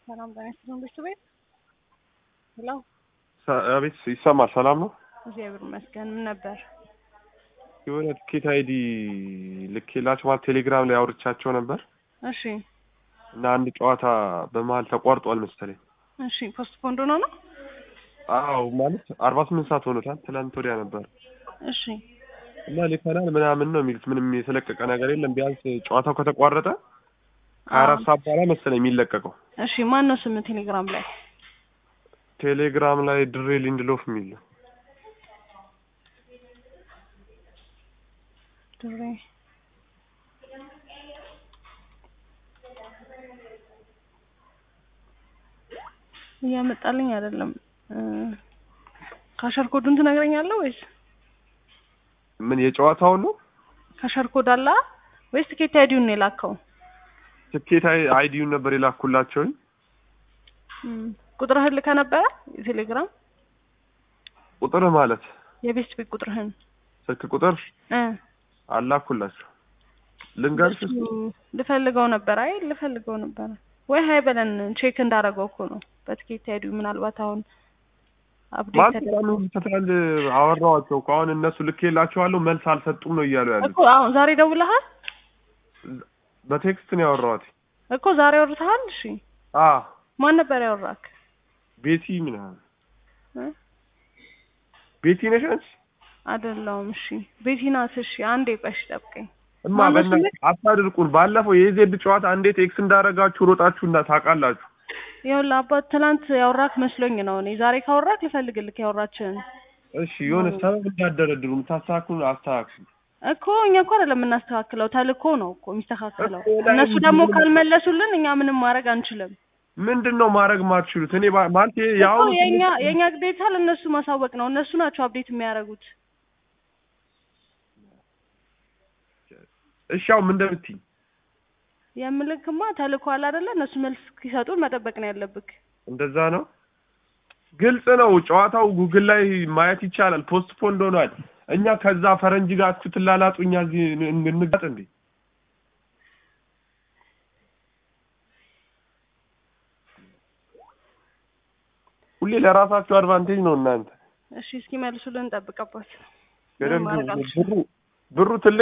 ሰላም ጤና ይስጥልን ቤተሰቤት ሄሎ አቤት ይሰማል። ሰላም ነው። እግዚአብሔር ይመስገን። ምን ነበር? የሆነ ትኬት አይዲ ልኬላቸው ማለት ቴሌግራም ላይ አውርቻቸው ነበር እሺ እና አንድ ጨዋታ በመሀል ተቋርጧል መሰለኝ። እሺ ፖስት ፖንድ ሆኖ ነው? አዎ ማለት አርባ ስምንት ሰዓት ሆኖታል። ትናንት ወዲያ ነበር እሺ እና ልከናል ምናምን ነው የሚሉት። ምንም የተለቀቀ ነገር የለም። ቢያንስ ጨዋታው ከተቋረጠ ሀያ አራት ሰዓት በኋላ መሰለኝ የሚለቀቀው። እሺ ማን ነው ስም ቴሌግራም ላይ? ቴሌግራም ላይ ድሬ ሊንድሎፍ የሚል ነው። ድሬ እያመጣልኝ አይደለም። ካሸር ኮዱን ትነግረኛለህ ወይስ ምን የጨዋታውን ነው? ካሸር ኮድ አለ ወይስ ትኬት አይዲውን ነው የላከው? ትኬት አይ- አይዲውን ነበር የላኩላቸውኝ። እም፣ ቁጥርህን ልከህ ነበረ የቴሌግራም ቁጥርህ ማለት የቤስት ቤት ቁጥርህን ስልክ ቁጥር እ አላኩላቸው። ልንገርሽ እሱ ልፈልገው ነበር። አይ ልፈልገው ነበር ወይ ሀይ በለን ቼክ እንዳደረገው እኮ ነው በትኬት አይዲው ምናልባት አሁን አፕዴት ማለት ተደርጎ ያን ሁሉ ትናንት አወራኋቸው እኮ አሁን እነሱ ልኬላቸዋለሁ መልስ አልሰጡም ነው እያሉ ያሉት። እኮ አሁን ዛሬ ደውለሃል በቴክስት ነው ያወራኋት። እኮ ዛሬ አውርተሃል? እሺ አ ማን ነበር ያወራክ? ቤቲ ምናምን እ? ቤቲ ነሽ አንቺ? አይደለሁም። እሺ ቤቲ ናት። እሺ አንዴ ቆሽ ጠብቀኝ። እማ ማነው በእናትህ ስምህ? አታድርቁን። ባለፈው የዜድ ጨዋታ እንዴት ኤክስ እንዳደረጋችሁ ሮጣችሁ እና ታውቃላችሁ። ይኸውልህ አባት ትናንት ያወራክ መስሎኝ ነው እኔ ዛሬ ካወራክ ልፈልግልክ ያወራችን እሺ የሆነ ሰበብ እንዳደረድሩ የምታስተካክሉ አስተካክሉ። እኮ እኛ እኮ አይደለም የምናስተካክለው ተልኮ ነው እኮ የሚስተካከለው። እኮ ላይ እነሱ ደግሞ ምንድን ነው? ካልመለሱልን እኛ ምንም ማድረግ አንችልም። ምንድን ነው ማድረግ ማትችሉት? እኔ ባ- ማለት እኮ የአሁኑ የኛ የኛ ግዴታ ለእነሱ ማሳወቅ ነው። እነሱ ናቸው አፕዴት የሚያደርጉት። እሺ አሁን ምን እንደምትይኝ የምልክማ ተልኮ አለ አይደለ? እነሱ መልስ ሲሰጡን መጠበቅ ነው ያለብክ። እንደዛ ነው። ግልጽ ነው። ጨዋታው ጉግል ላይ ማየት ይቻላል። ፖስት ፖንድ ሆኗል። እኛ ከዛ ፈረንጅ ጋር ትላላጡ፣ እኛ እዚህ ን- እንጋጥ እንዴ? ሁሌ ለራሳችሁ አድቫንቴጅ ነው እናንተ እሺ እስኪ መልሱልን እንጠብቀባቸው። በደንብ ማድረግ አልችልም። ብሩ ብሩ ትልቅ